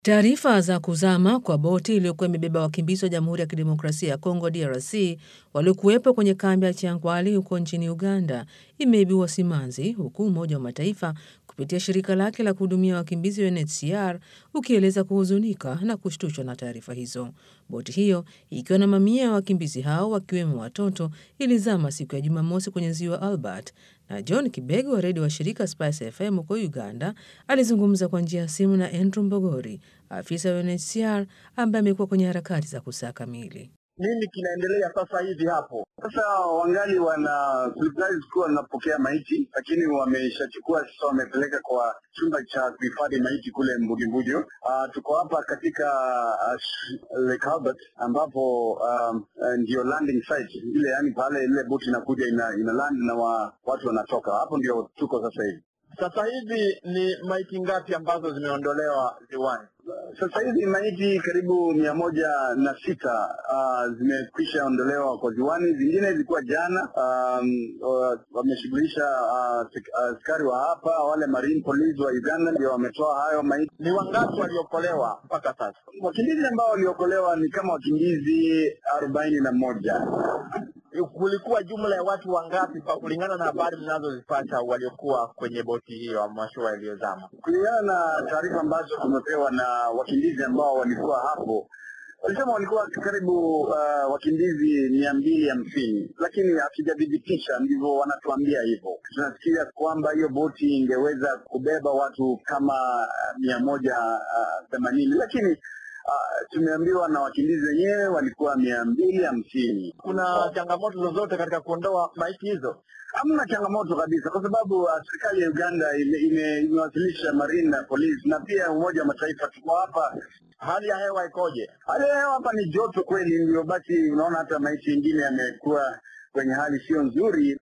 Taarifa za kuzama kwa boti iliyokuwa imebeba wakimbizi wa Jamhuri ya Kidemokrasia ya Kongo DRC waliokuwepo kwenye kambi ya Changwali huko nchini Uganda imeibua simanzi, huku Umoja wa Mataifa kupitia shirika lake la kuhudumia wakimbizi UNHCR ukieleza kuhuzunika na kushtushwa na taarifa hizo. Boti hiyo ikiwa na mamia ya wakimbizi hao wakiwemo watoto ilizama siku ya Jumamosi kwenye ziwa Albert na John Kibego wa redio wa shirika Spice FM huko Uganda alizungumza kwa njia ya simu na Andrew Mbogori, afisa wa UNHCR ambaye amekuwa kwenye harakati za kusaka miili. Nini kinaendelea sasa hivi hapo? Sasa wangali wana serikali zikuwa wanapokea maiti, lakini wameshachukua sasa, wamepeleka kwa chumba cha kuhifadhi maiti kule Mbugimbujo. Uh, tuko hapa katika uh, Lake Albert ambapo um, uh, ndio landing site ile, yani pale ile boti inakuja ina, ina land na wa, watu wanatoka hapo, ndio tuko sasa hivi. Sasa hivi ni maiti ngapi ambazo zimeondolewa ziwani? Sasa hivi maiti karibu mia moja na sita uh, zimekwisha ondolewa kwa ziwani. Zingine zilikuwa jana, um, uh, wameshughulisha askari uh, wa hapa wale marine police wa Uganda ndio wametoa hayo maiti. Ni wangapi waliokolewa mpaka sasa? Wakimbizi ambao waliokolewa ni kama wakimbizi arobaini na moja. Kulikuwa jumla ya watu wangapi kulingana na habari mnazozipata waliokuwa kwenye boti hiyo mashua iliyozama? Kulingana na taarifa ambazo tumepewa na wakimbizi ambao walikuwa hapo, walisema walikuwa karibu uh, wakimbizi mia mbili hamsini, lakini hatujathibitisha, ndivyo wanatuambia hivyo. Tunasikia kwamba hiyo boti ingeweza kubeba watu kama uh, mia moja themanini uh, lakini Uh, tumeambiwa na wakimbizi wenyewe walikuwa mia mbili hamsini. Kuna changamoto zozote katika kuondoa maiti hizo? Hamna changamoto kabisa, kwa sababu uh, serikali ya Uganda imewasilisha ime, marine na polisi na pia Umoja wa Mataifa. Tuko hapa. Hali ya hewa ikoje? Hali ya hewa hapa ni joto kweli, ndio basi unaona hata maiti mengine yamekuwa kwenye hali sio nzuri.